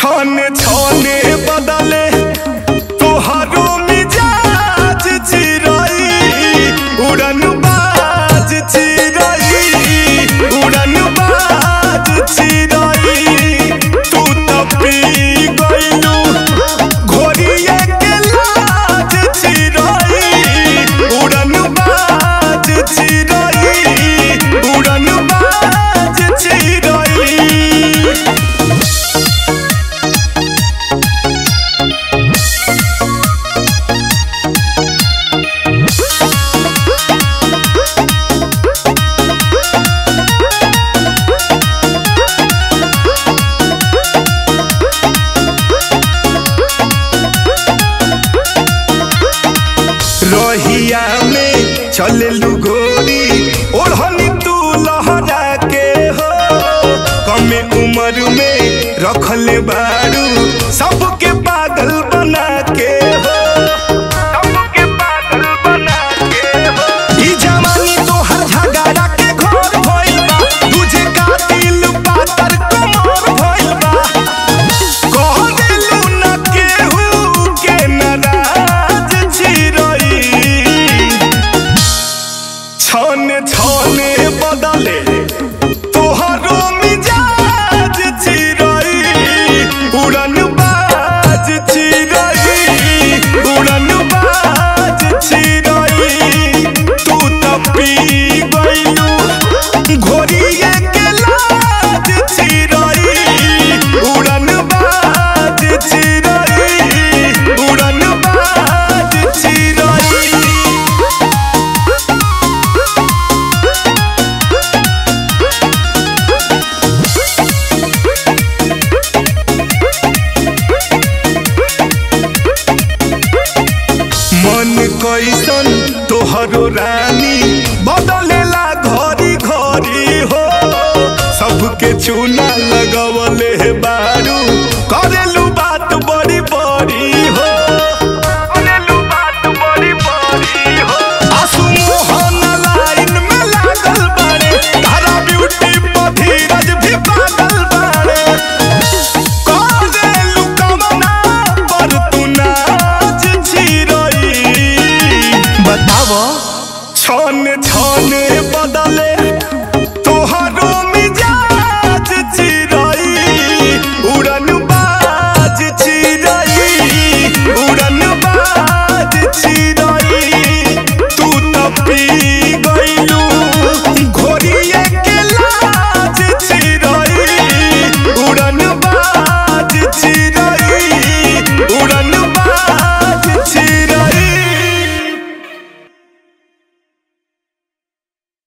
छने छने बदले तोहरो मिजाज चिरई उड़न बाज चिरई उड़न बाज चिरई तू तो पी गइलू घोड़िए के लाज चिरई उड़न बाज चिरई उड़न बाज चिरई रहिया में चललू गोरी ओढ़नी तू लहरा के हो कमे उम्र में रखले बारू सबके पागल बना के हो सबके पागल बना के हो ई जवानी तोहर झगड़ा के घर भइल बा तुझे कातिल पातर कमर भइल बा कह देलू न केहू के नाराज चिरई छने छने बदले तोहरो मिजाज चिरई उड़न बाज चिरई उड़न बाज चिरई तू तो पी गइलू घोड़िए के लाज चिरई उड़न बाज चिरई उड़न बाज चिरई मन कैसन तोहरो रानी बदलेला घरी घरी हो सबके चूना लगवले बा